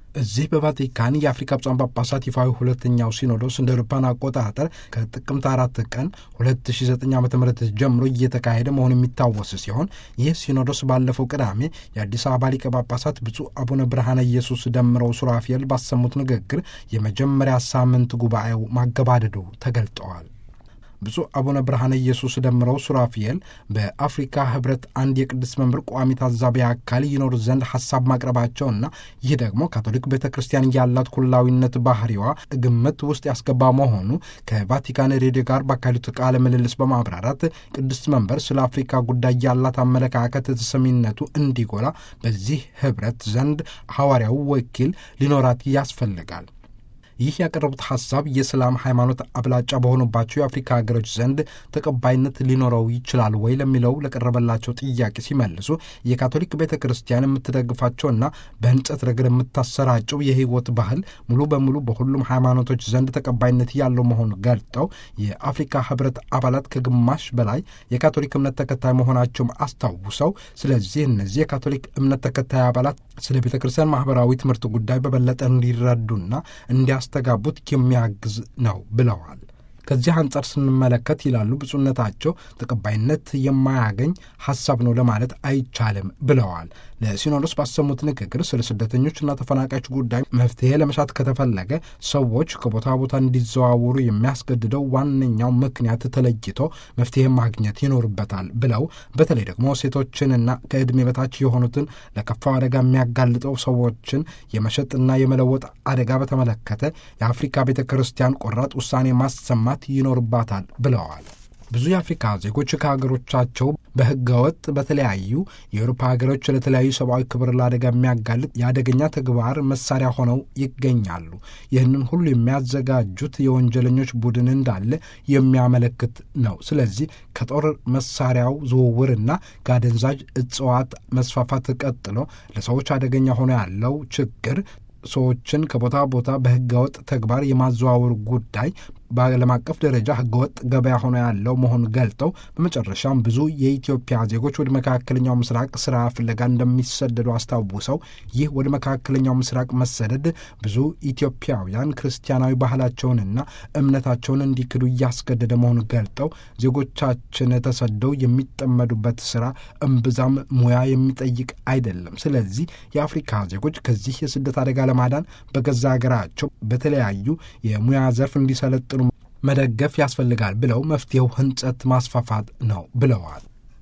እዚህ በቫቲካን የአፍሪካ ብፁዓን ጳጳሳት ይፋዊ ሁለተኛው ሲኖዶስ እንደ አውሮፓውያን አቆጣጠር ከጥቅምት አራት ቀን 2009 ዓ ም ጀምሮ እየተካሄደ መሆኑ የሚታወስ ሲሆን ይህ ሲኖዶስ ባለፈው ቅዳሜ የአዲስ አበባ ሊቀ ጳጳሳት ብፁዕ አቡነ ብርሃነ ኢየሱስ ደምረው ሱራፊኤል ባሰሙት ንግግር የመጀመሪያ ሳምንት ጉባኤው ማገባደዱ ተገልጠዋል። ብፁዕ አቡነ ብርሃነ ኢየሱስ ደምረው ሱራፊኤል በአፍሪካ ህብረት አንድ የቅድስት መንበር ቋሚ ታዛቢ አካል ይኖር ዘንድ ሀሳብ ማቅረባቸውና ይህ ደግሞ ካቶሊክ ቤተ ክርስቲያን ያላት ኩላዊነት ባህሪዋ ግምት ውስጥ ያስገባ መሆኑ ከቫቲካን ሬዲዮ ጋር ባካሄዱት ቃለ ምልልስ በማብራራት ቅድስት መንበር ስለ አፍሪካ ጉዳይ ያላት አመለካከት ተሰሚነቱ እንዲጎላ በዚህ ህብረት ዘንድ ሐዋርያው ወኪል ሊኖራት ያስፈልጋል። ይህ ያቀረቡት ሐሳብ የእስላም ሃይማኖት አብላጫ በሆኑባቸው የአፍሪካ ሀገሮች ዘንድ ተቀባይነት ሊኖረው ይችላል ወይ ለሚለው ለቀረበላቸው ጥያቄ ሲመልሱ የካቶሊክ ቤተ ክርስቲያን የምትደግፋቸውና በህንጸት ረገድ የምታሰራጨው የህይወት ባህል ሙሉ በሙሉ በሁሉም ሃይማኖቶች ዘንድ ተቀባይነት ያለው መሆኑ ገልጠው የአፍሪካ ህብረት አባላት ከግማሽ በላይ የካቶሊክ እምነት ተከታይ መሆናቸውም አስታውሰው ስለዚህ እነዚህ የካቶሊክ እምነት ተከታይ አባላት ስለ ቤተ ክርስቲያን ማህበራዊ ትምህርት ጉዳይ በበለጠ እንዲረዱና እንዲያስተጋቡት የሚያግዝ ነው ብለዋል። ከዚህ አንጻር ስንመለከት ይላሉ ብፁዕነታቸው ተቀባይነት የማያገኝ ሐሳብ ነው ለማለት አይቻልም ብለዋል። ለሲኖዶስ ባሰሙት ንግግር ስለ ስደተኞችና ተፈናቃዮች ጉዳይ መፍትሄ ለመሻት ከተፈለገ ሰዎች ከቦታ ቦታ እንዲዘዋወሩ የሚያስገድደው ዋነኛው ምክንያት ተለይቶ መፍትሄ ማግኘት ይኖርበታል ብለው በተለይ ደግሞ ሴቶችንና ከዕድሜ በታች የሆኑትን ለከፋው አደጋ የሚያጋልጠው ሰዎችን የመሸጥና የመለወጥ አደጋ በተመለከተ የአፍሪካ ቤተ ክርስቲያን ቆራጥ ውሳኔ ማሰማት ይኖርባታል ብለዋል። ብዙ የአፍሪካ ዜጎች ከሀገሮቻቸው በህገወጥ በተለያዩ የአውሮፓ ሀገሮች ለተለያዩ ሰብአዊ ክብር ለአደጋ የሚያጋልጥ የአደገኛ ተግባር መሳሪያ ሆነው ይገኛሉ። ይህንን ሁሉ የሚያዘጋጁት የወንጀለኞች ቡድን እንዳለ የሚያመለክት ነው። ስለዚህ ከጦር መሳሪያው ዝውውርና ከአደንዛዥ እጽዋት መስፋፋት ቀጥሎ ለሰዎች አደገኛ ሆኖ ያለው ችግር ሰዎችን ከቦታ ቦታ በህገወጥ ተግባር የማዘዋወር ጉዳይ በዓለም አቀፍ ደረጃ ህገወጥ ገበያ ሆኖ ያለው መሆኑን ገልጠው በመጨረሻም ብዙ የኢትዮጵያ ዜጎች ወደ መካከለኛው ምስራቅ ስራ ፍለጋ እንደሚሰደዱ አስታውሰው ይህ ወደ መካከለኛው ምስራቅ መሰደድ ብዙ ኢትዮጵያውያን ክርስቲያናዊ ባህላቸውንና እምነታቸውን እንዲክዱ እያስገደደ መሆኑን ገልጠው ዜጎቻችን ተሰደው የሚጠመዱበት ስራ እምብዛም ሙያ የሚጠይቅ አይደለም። ስለዚህ የአፍሪካ ዜጎች ከዚህ የስደት አደጋ ለማዳን በገዛ ሀገራቸው በተለያዩ የሙያ ዘርፍ እንዲሰለጥኑ መደገፍ ያስፈልጋል ብለው መፍትሄው ህንጸት ማስፋፋት ነው ብለዋል።